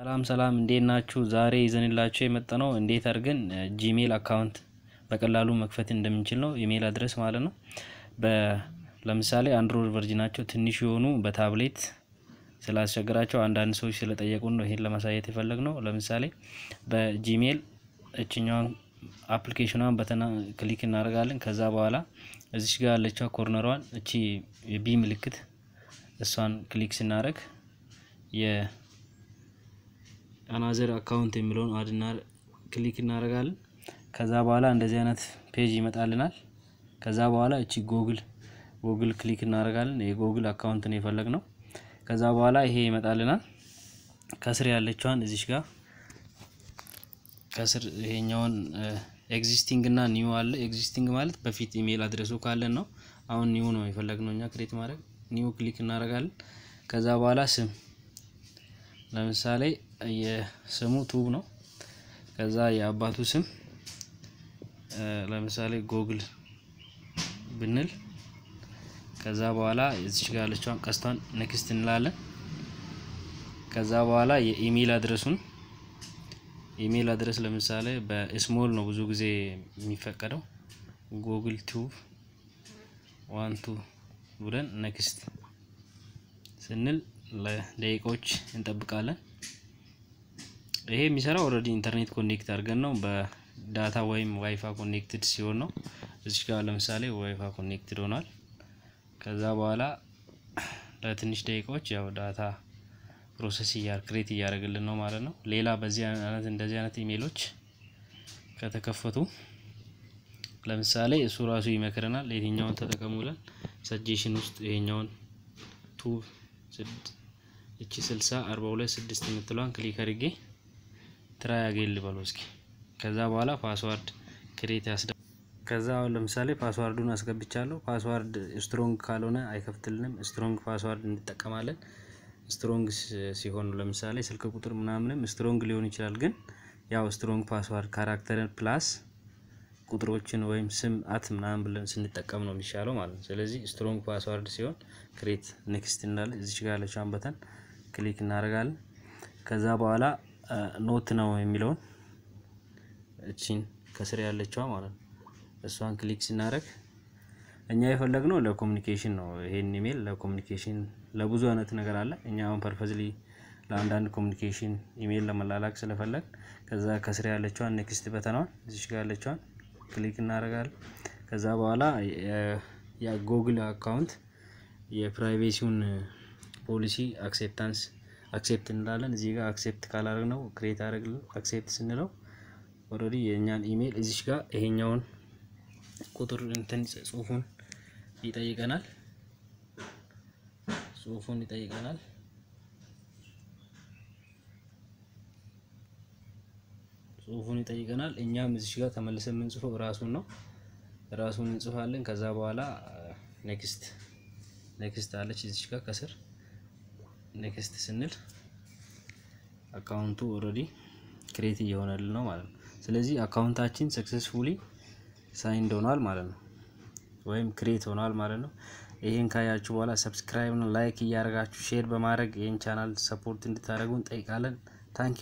ሰላም ሰላም እንዴት ናችሁ? ዛሬ ይዘንላችሁ የመጣነው እንዴት አድርገን ጂሜል አካውንት በቀላሉ መክፈት እንደምንችል ነው። ኢሜል አድረስ ማለት ነው። በ ለምሳሌ አንድሮይድ ቨርዥናቸው ትንሽ የሆኑ በታብሌት ስላስቸገራቸው አንዳንድ ሰዎች ስለጠየቁን ነው ይሄን ለማሳየት የፈለግ ነው። ለምሳሌ በጂሜል እችኛዋን አፕሊኬሽኗን በተና ክሊክ እናደርጋለን። ከዛ በኋላ እዚች ጋር ያለችው ኮርነሯን እቺ የቢ ምልክት እሷን ክሊክ ስናደርግ የአናዘር አካውንት የሚለውን አድና ክሊክ እናደርጋለን። ከዛ በኋላ እንደዚህ አይነት ፔጅ ይመጣልናል። ከዛ በኋላ እቺ ጎግል ጎግል ክሊክ እናደርጋለን። የጎግል አካውንት ነው የፈለግ ነው። ከዛ በኋላ ይሄ ይመጣልናል። ከስር ያለችዋን እዚሽ ጋር ከስር ይሄኛውን ኤግዚስቲንግ እና ኒው አለ። ኤግዚስቲንግ ማለት በፊት ኢሜል አድረሱ ካለን ነው። አሁን ኒው ነው የፈለግነው እኛ ክሬት ማድረግ። ኒው ክሊክ እናደርጋለን። ከዛ በኋላ ስም ለምሳሌ የስሙ ቱብ ነው። ከዛ የአባቱ ስም ለምሳሌ ጎግል ብንል ከዛ በኋላ እዚች ጋር ያለችዋን ቀስቷን ኔክስት እንላለን። ከዛ በኋላ የኢሜል አድረሱን ኢሜል አድረስ ለምሳሌ በስሞል ነው ብዙ ጊዜ የሚፈቀደው ጉግል ቱብ ዋን ቱ ብለን ኔክስት ስንል ለደቂቃዎች እንጠብቃለን። ይሄ የሚሰራው ኦልሬዲ ኢንተርኔት ኮኔክት አድርገን ነው በዳታ ወይም ዋይፋ ኮኔክትድ ሲሆን ነው። እዚች ጋር ለምሳሌ ዋይፋ ኮኔክትድ ሆኗል። ከዛ በኋላ ለትንሽ ደቂቃዎች ያው ዳታ ፕሮሰስ እያር ክሬት እያደረግልን ነው ማለት ነው። ሌላ በዚህ አይነት እንደዚህ አይነት ኢሜሎች ከተከፈቱ ለምሳሌ እሱ ራሱ ይመክረናል የትኛውን ተጠቀሙ ብለን ሰጀሽን ውስጥ ይሄኛውን ቱ እቺ 60 42 6 የምትለዋን ክሊክ አድርጌ ትራይ አጌል ልበለው እስኪ። ከዛ በኋላ ፓስዋርድ ክሬት ያስደ ከዛ አሁን ለምሳሌ ፓስዋርዱን አስገብቻለሁ። ፓስዋርድ ስትሮንግ ካልሆነ አይከፍትልንም። ስትሮንግ ፓስዋርድ እንጠቀማለን። ስትሮንግ ሲሆን ለምሳሌ ስልክ ቁጥር ምናምንም ስትሮንግ ሊሆን ይችላል። ግን ያው ስትሮንግ ፓስዋርድ ካራክተርን ፕላስ ቁጥሮችን ወይም ስም አት ምናምን ብለን ስንጠቀም ነው የሚሻለው ማለት ነው። ስለዚህ ስትሮንግ ፓስዋርድ ሲሆን ክሬት ኔክስት እንዳለ እዚች ጋር ያለችውን በተን ክሊክ እናደርጋለን። ከዛ በኋላ ኖት ነው የሚለውን እቺን ከስር ያለችዋ ማለት ነው እሷን ክሊክ ስናደርግ እኛ የፈለግነው ለኮሚኒኬሽን ነው። ይሄን ኢሜል ለኮሚኒኬሽን ለብዙ አይነት ነገር አለ። እኛ አሁን ፐርፐዝሊ ለአንዳንድ ኮሚኒኬሽን ኢሜል ለመላላክ ስለፈለግ ከዛ ከስር ያለችዋን ኔክስት በተናዋን እዚች ጋር ያለችዋን ክሊክ እናደርጋለን። ከዛ በኋላ የጎግል አካውንት የፕራይቬሲውን ፖሊሲ አክሴፕታንስ አክሴፕት እንላለን። እዚህ ጋር አክሴፕት ካላደረግ ነው ክሬት አደረግልን አክሴፕት ስንለው ኦልሬዲ የእኛን ኢሜል እዚች ጋር ይሄኛውን ቁጥር እንትን ጽሁፉን ይጠይቀናል። ጽሁፉን ይጠይቀናል። ጽሁፉን ይጠይቀናል። እኛም እዚች ጋር ተመልሰን የምንጽፈው ራሱን ነው። ራሱን እንጽፋለን። ከዛ በኋላ ኔክስት ኔክስት አለች እዚች ጋር ከስር ኔክስት ስንል አካውንቱ ኦልሬዲ ክሬት እየሆነልን ነው ማለት ነው። ስለዚህ አካውንታችን ሰክሰስፉሊ ሳይንድ ሆኗል ማለት ነው፣ ወይም ክሬት ሆኗል ማለት ነው። ይህን ካያችሁ በኋላ ሰብስክራይብ ነው ላይክ እያደረጋችሁ ሼር በማድረግ ይህን ቻናል ሰፖርት እንድታደርጉ እንጠይቃለን። ታንኪ